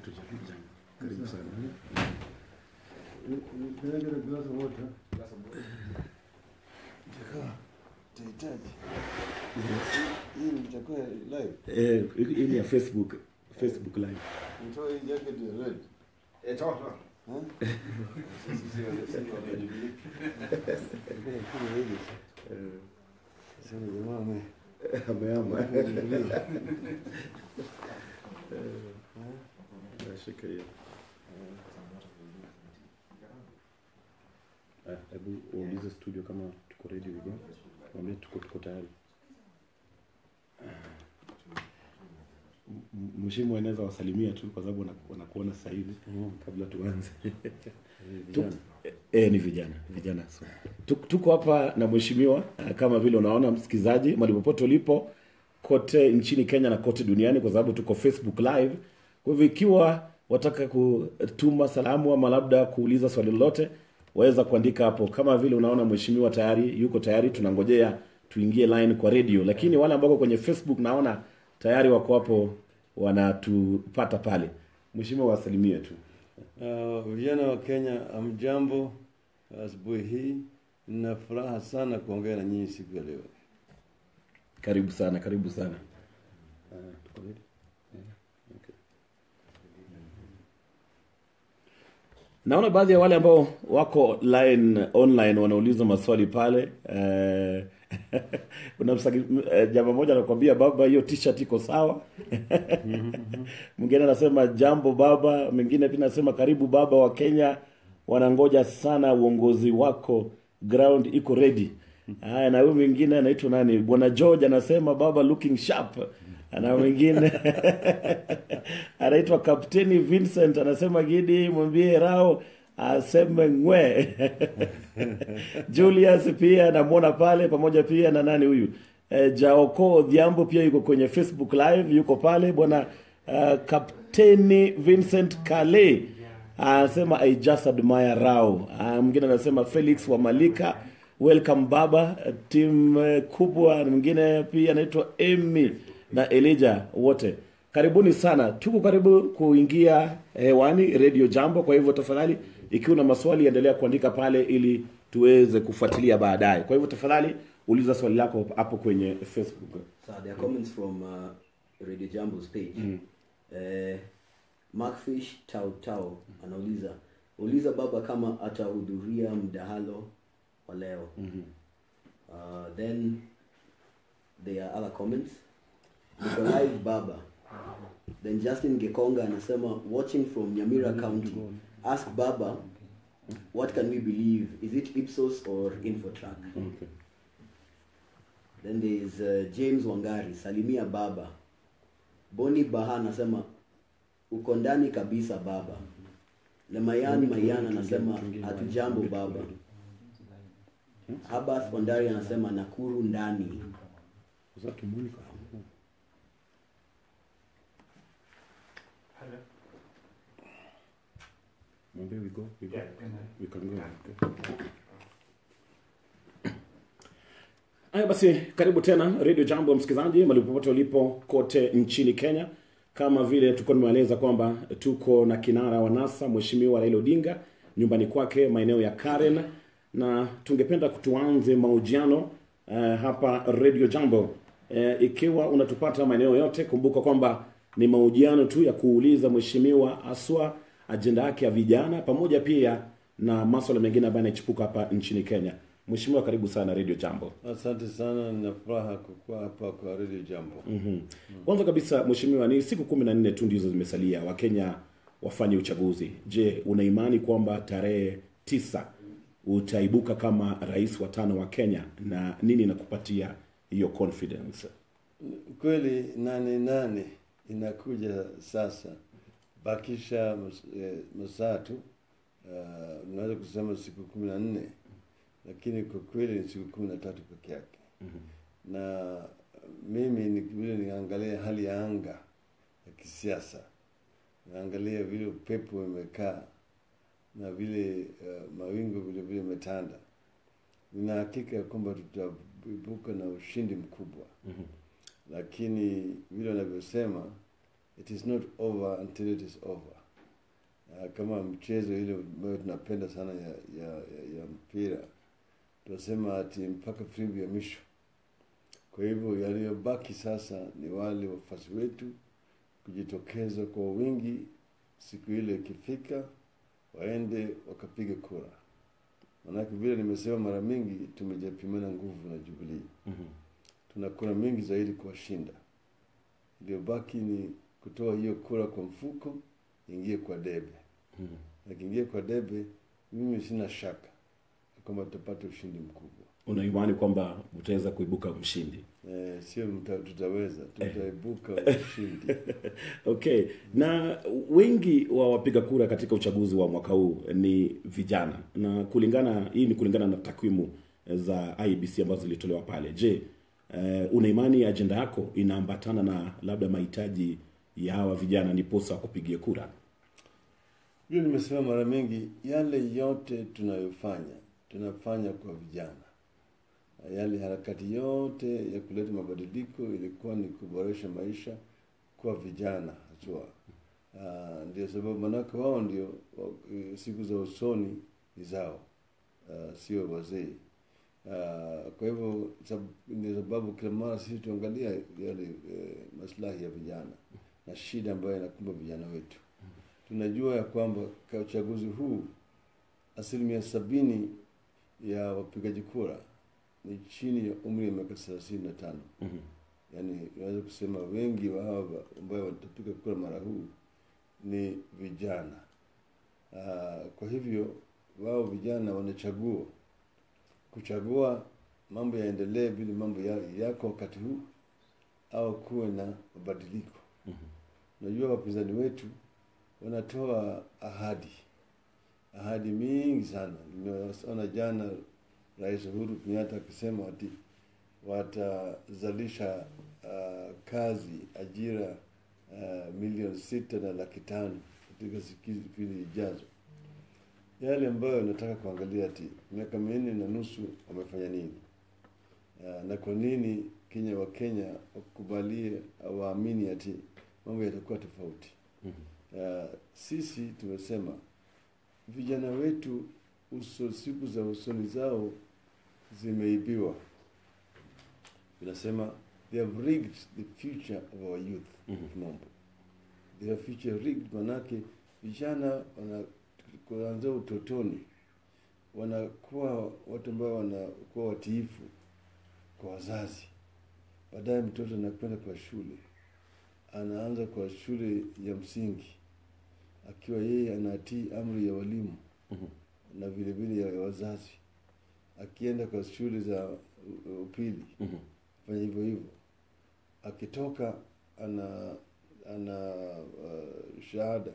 Hatujapija. Karibu sana. Can I get a glass of water? Jaka, tahitaji. Hii ni chakula live. Eh, hii ni ya Facebook, Facebook live. Nitoa hii jacket ya red. Huh? Nilikuwa nakula hivi. Sasa jamaa ame Ameama. amejivulia. Shika hiyo. Ah, Hebu uulize studio kama tuko ready we go. Mwambie tuko tuko tayari. M- m- Mheshimiwa anaweza wasalimia tu kwa sababu wanaku- wanakuona sasa hivi kabla tuanze. Tu- Eh, ni vijana vijana so. Tuk- tuko hapa na mheshimiwa eh, kama vile unaona msikilizaji mahali popote ulipo kote nchini Kenya na kote duniani kwa sababu tuko Facebook live. Kwa hivyo ikiwa wataka kutuma salamu ama labda kuuliza swali lolote waweza kuandika hapo. Kama vile unaona mheshimiwa tayari yuko tayari, tunangojea tuingie line kwa radio, lakini wale ambao wako kwenye Facebook naona tayari wako hapo wanatupata pale. Mheshimiwa wasalimie tu. Uh, vijana wa Kenya, amjambo. Asubuhi hii nina furaha sana kuongea na nyinyi siku ya leo. Karibu sana, karibu sana. Uh, tuko ready? Yeah, okay. Naona baadhi ya wale ambao wako line online wanauliza maswali pale. Eh, kuna msaki- eh, jamaa mmoja anakuambia baba, hiyo t-shirt iko sawa. Mwingine anasema jambo baba, mwingine pia anasema karibu baba wa Kenya, wanangoja sana uongozi wako, ground iko ready. Haya, na huyu mwingine anaitwa nani? Bwana George anasema baba looking sharp. Na mwingine anaitwa Kapteni Vincent anasema Gidi, mwambie Rao aseme ngwe. Julius pia namwona pale pamoja pia na nani huyu e, Jaoko Odhiambo pia yuko kwenye Facebook live, yuko pale bwana uh, Kapteni Vincent Kale anasema I just admire Rao. Ah, Mwingine anasema Felix wa Malika welcome baba team eh, kubwa. Na Mwingine pia anaitwa Amy na Elijah, wote karibuni sana. Tuko karibu kuingia hewani Radio Jambo, kwa hivyo tafadhali, ikiwa na maswali endelea kuandika pale ili tuweze kufuatilia baadaye. Kwa hivyo tafadhali uliza swali lako hapo kwenye Facebook. So there are comments from uh, Radio Jambo's page. Uh, Markfish Tau Tau anauliza uliza baba kama atahudhuria mdahalo wa leo. Uh, then there are other comments. Niko live baba. Then Justin Gekonga anasema watching from Nyamira County. Ask baba what can we believe? Is it Ipsos or Infotrack? Okay. Then there is uh, James Wangari, salimia baba. Boni Baha anasema uko ndani kabisa baba. Na Mayan Mayan anasema hatujambo baba. Habath Ondari anasema Nakuru ndani. Sasa tumuone kwa- Mwambie we go, we go. We can go. Okay. Haya basi, karibu tena Radio Jambo msikilizaji, mahali popote ulipo kote nchini Kenya. Kama vile tulikuwa tumeeleza kwamba tuko na kinara wa NASA Mheshimiwa Raila Odinga nyumbani kwake maeneo ya Karen, na tungependa tuanze mahojiano eh, hapa Radio Jambo. Eh, ikiwa unatupata maeneo yote, kumbuka kwamba ni mahojiano tu ya kuuliza mheshimiwa aswa ajenda yake ya vijana pamoja pia na masuala mengine ambayo yanachipuka hapa nchini Kenya. Mheshimiwa, karibu sana Radio Jambo. Asante sana, nina furaha kukuwa hapa kwa Radio Jambo. Mhm. Kwanza kabisa mheshimiwa, ni siku kumi na nne tu ndizo zimesalia Wakenya wafanye uchaguzi. Je, una imani kwamba tarehe tisa utaibuka kama rais wa tano wa Kenya, na nini inakupatia hiyo confidence? Kweli nane nane inakuja sasa, bakisha mas- eh, masaa tu, uh, unaweza kusema siku kumi na nne lakini kwa kweli ni siku kumi na tatu peke yake na mimi ni vile niangalia hali ya anga ya kisiasa, naangalia vile upepo imekaa na vile uh, mawingu vile vile imetanda, nina hakika ya kwamba tutaibuka na ushindi mkubwa lakini vile wanavyosema it is not over until it is over uh, kama mchezo ile ambayo tunapenda sana ya, ya, ya, ya mpira tunasema ati mpaka filimbi ya mwisho. Kwa hivyo yaliyobaki sasa ni wale wafuasi wetu kujitokeza kwa wingi siku ile ikifika, waende wakapiga kura. Maanake vile nimesema mara mingi, tumejapimana nguvu na Jubilee, Mhm. tuna kura mingi zaidi kuwashinda. Iliyobaki ni kutoa hiyo kura kwa mfuko, ingie kwa debe. Mhm. Akiingia kwa debe, mimi sina shaka kwamba tutapata ushindi mkubwa. Una imani kwamba utaweza kuibuka mshindi? Eh, sio mta- tutaweza, tutaibuka ushindi. Okay, na wengi wa wapiga kura katika uchaguzi wa mwaka huu ni vijana, na kulingana hii ni kulingana na takwimu za IEBC ambazo zilitolewa pale. Je, uh, una imani ajenda yako inaambatana na labda mahitaji ya hawa vijana ndiposa kupigia kura? Vile nimesema mara mingi, yale yote tunayofanya tunafanya kwa vijana. Na Yale harakati yote ya kuleta mabadiliko ilikuwa ni kuboresha maisha kwa vijana haswa. Ah, ndio sababu manake wao ndio wa- eh, siku za usoni ni zao, ah, sio wazee. Ah, kwa hivyo sab- ndio sababu kila mara sisi tuangalia yale eh, maslahi ya vijana na shida ambayo inakumba vijana wetu tunajua ya kwamba kwa uchaguzi huu asilimia sabini ya wapigaji kura ni chini ya umri ya miaka thelathini na tano. Mhm. Yaani unaweza kusema wengi wa hawa ambao watapiga kura mara huu ni vijana. Ah, kwa hivyo wao vijana wanachagua kuchagua mambo yaendelee vile mambo ya, yako wakati huu au kuwe na mabadiliko. Unajua wapinzani wetu wanatoa ahadi ahadi mingi sana. Nimeona jana Rais Uhuru Kenyatta akisema ati watazalisha uh, kazi ajira uh, milioni sita na laki tano katika siku mbili ijazo. Yale ambayo nataka kuangalia ati miaka minne na nusu wamefanya nini, uh, na kwa nini Kenya wa Kenya wakubalie au waamini ati mambo yatakuwa tofauti. Uh, sisi tumesema vijana wetu uso, siku za usoni zao zimeibiwa. Tunasema they have rigged the future of our youth Mhm. kimombo. They have future rigged, manake vijana wana kuanzia utotoni wanakuwa watu ambao wanakuwa watiifu kwa wazazi. Baadaye mtoto anakwenda kwa shule, anaanza kwa shule ya msingi akiwa yeye anatii amri ya walimu Mhm. na vile vile ya wazazi. Akienda kwa shule za u- upili Mhm. fanya hivyo hivyo. Akitoka ana ana uh, shahada,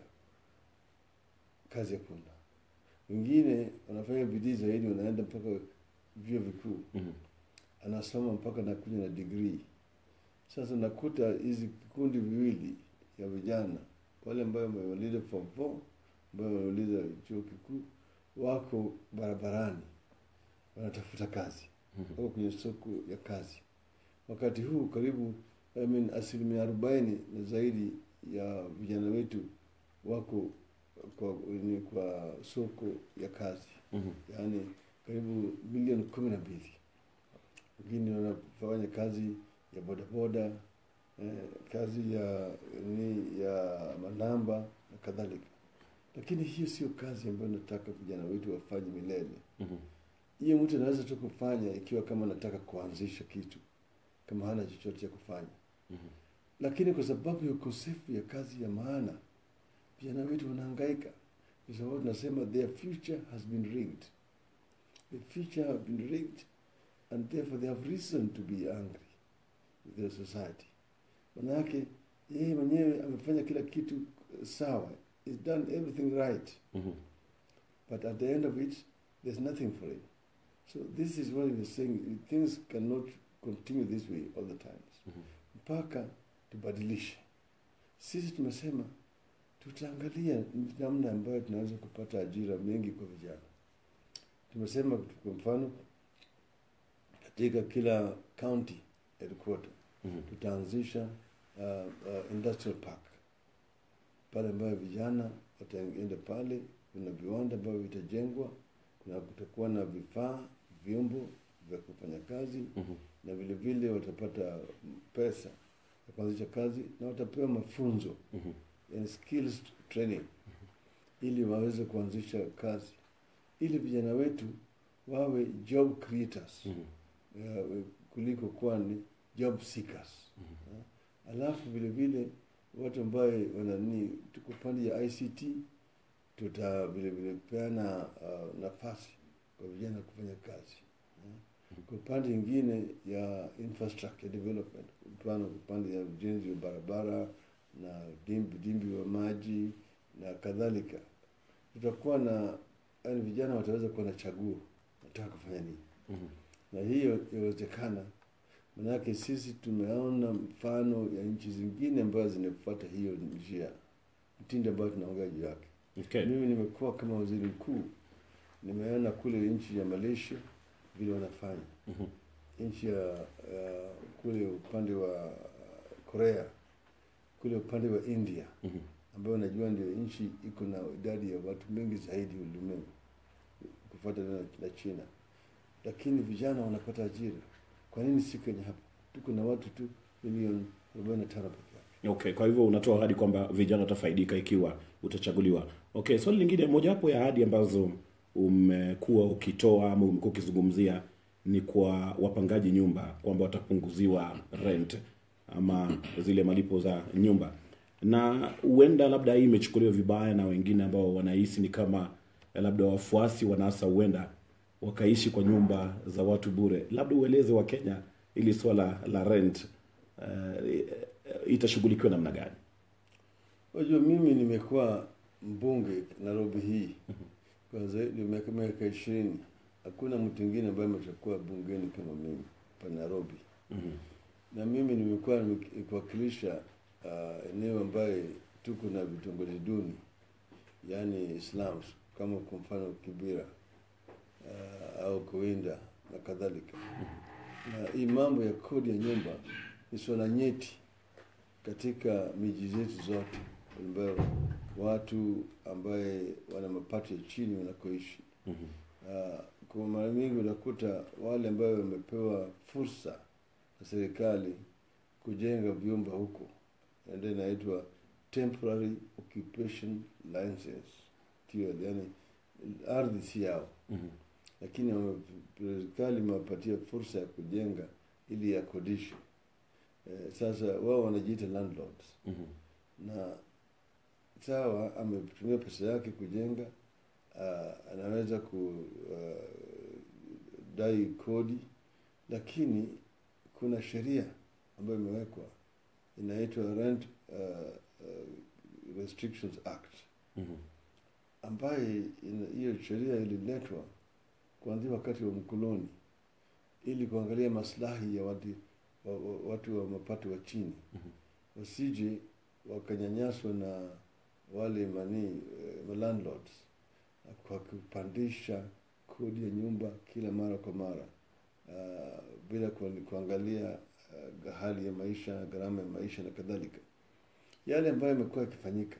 kazi hakuna. Wengine wanafanya bidii zaidi, wanaenda mpaka vyuo vikuu, Mhm. anasoma mpaka nakuja na degree. Sasa nakuta hizi vikundi viwili ya vijana, wale ambao wamemaliza form 4 ambao wamemaliza chuo kikuu, wako barabarani wanatafuta kazi wako kwenye soko ya kazi. Wakati huu karibu I mean, asilimia arobaini na zaidi ya vijana wetu wako kwa, ni kwa soko ya kazi, Mhm. yaani karibu milioni kumi na mbili. Wengine wanafanya kazi ya bodaboda eh, kazi ya ni ya manamba na kadhalika, lakini hiyo sio kazi ambayo nataka vijana wetu wafanye milele Mhm. hiyo mtu anaweza tu kufanya ikiwa kama anataka kuanzisha kitu kama hana chochote cha kufanya Mhm. lakini kwa sababu ya ukosefu ya kazi ya maana vijana wetu wanahangaika kwa sababu tunasema their future has been rigged the future have been rigged and therefore they have reason to be angry with their society manake yeye mwenyewe amefanya kila kitu eh, sawa he's done everything right Mhm. but at the end of it, there's nothing for him. So this is what he was saying. Things cannot continue this way all the times. Mhm. Mpaka tubadilishe. Sisi tumesema tutaangalia namna ambayo tunaweza kupata ajira mengi kwa vijana. Tumesema kwa mfano katika kila county headquarter Mhm. tutaanzisha uh, uh, industrial park pale ambayo vijana wataenda pale. Kuna viwanda ambavyo vitajengwa, kuna kutakuwa na vifaa vyombo vya kufanya kazi Mhm. na vile vile watapata pesa ya kuanzisha kazi na watapewa mafunzo Mhm. yani skills training ili waweze kuanzisha kazi ili vijana wetu wawe job creators Mhm. eh, kuliko kuwa ni job seekers Eh, alafu vile vile watu ambaye wanani tuko pande ya ICT tuta vile vile peana uh, nafasi kwa vijana kufanya kazi eh. kwa upande ingine ya infrastructure development mfano upande ya ujenzi wa barabara na dimbi, dimbi wa maji na kadhalika tutakuwa na yani vijana wataweza kuwa na chaguo nataka kufanya nini Mhm. na hiyo inawezekana manake sisi tumeona mfano ya nchi zingine ambazo zinafuata hiyo njia mtindo ambayo tunaongea juu yake Okay. mimi nimekuwa kama waziri mkuu nimeona kule nchi ya malaysia vile wanafanya Mhm. nchi ya ya kule upande wa korea kule upande wa india Mhm. ambayo najua ndio nchi iko na idadi ya watu wengi zaidi ulimwengu kufuata na, na China, lakini vijana wanapata ajira. Kwa nini si Kenya hapa? Tuko na watu tu milioni arobaini na tano peke yake. Okay, kwa hivyo unatoa ahadi kwamba vijana watafaidika ikiwa utachaguliwa. Okay, swali lingine, mojawapo ya ahadi ambazo umekuwa ukitoa ama umekuwa ukizungumzia ni kwa wapangaji nyumba kwamba watapunguziwa rent ama zile malipo za nyumba, na huenda labda hii imechukuliwa vibaya na wengine ambao wanahisi ni kama labda wafuasi wanasa huenda wakaishi kwa nyumba za watu bure. Labda ueleze wa Kenya ili swala la rent uh, itashughulikiwa namna gani? Unajua, mimi nimekuwa mbunge Nairobi hii kwa zaidi ya miaka miaka ishirini. Hakuna mtu mwingine ambaye ameshakuwa bungeni kama mimi pa Nairobi. Mhm. na mimi nimekuwa nikiwakilisha uh, eneo ambaye tuko na vitongoji duni yaani slums kama kwa mfano Kibira uh, au Kuinda na kadhalika. Na hii mambo ya kodi ya nyumba ni swala nyeti katika miji zetu zote ambayo watu ambaye wana mapato ya chini wanakoishi. Mhm. Uh, kwa mara mingi unakuta wale ambayo wamepewa fursa na serikali kujenga vyumba huko, na ndio inaitwa temporary occupation license TOL, yani ardhi si yao, Mhm. lakini wame- serikali imewapatia fursa ya kujenga ili yakodishe. Eh, sasa wao wanajiita landlords Mhm. na sawa, ametumia pesa yake kujenga, uh, anaweza kudai kodi, lakini kuna sheria ambayo imewekwa inaitwa Rent uh, uh, Restrictions Act Mhm. ambaye ina- hiyo sheria ililetwa kuanzia wakati wa mkoloni ili kuangalia maslahi ya watu wa, wa, watu wa mapato wa chini Mhm. wasije wakanyanyaswa na wale mani eh, landlords kwa kupandisha kodi ya nyumba kila mara kwa mara uh, bila ku- kuangalia uh, hali ya maisha, gharama ya maisha na kadhalika, yale ambayo yamekuwa yakifanyika.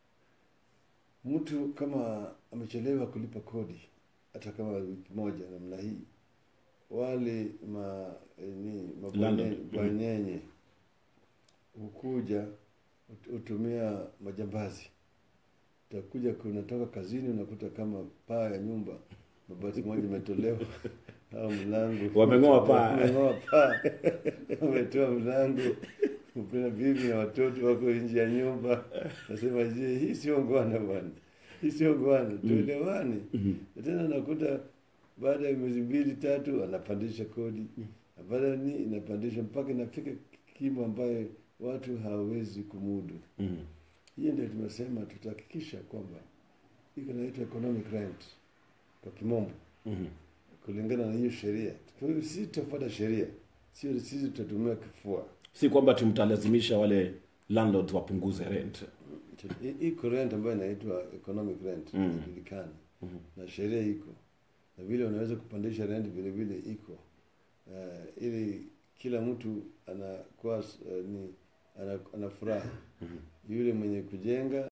Mtu kama amechelewa kulipa kodi hata kama wiki moja namna hii, wale ma, eh, ni mabwane- Landlord. Mhm. bwanyenye hukuja hut- hutumia majambazi. Utakuja kunatoka kazini, unakuta kama paa ya nyumba mabati moja imetolewa au mlango Wameng'oa paa. wameng'oa paa, wametoa mlango, mpena bibi na watoto wako nje ya nyumba. Nasema je, hii sio ngwana bwana, hii sio ngwana, tuelewane. Na Tena nakuta baada ya miezi mbili tatu anapandisha kodi, na baada ni inapandisha mpaka inafika kimo ambayo watu hawawezi kumudu. Mhm. Hiyo ndio tumesema tutahakikisha kwamba iko inaitwa economic rent kwa kimombo, Mhm. kulingana na hiyo sheria. Kwa hiyo sisi tutafuata sheria, sio sisi tutatumia kifua. si kwamba tumtalazimisha wale landlords wapunguze rent I- Iko rent ambayo inaitwa economic rent Mm. inajulikana na sheria iko na vile unaweza kupandisha rent vile vile iko uh, ili kila mtu anakuwa uh, ni ana, ana furaha yule mwenye kujenga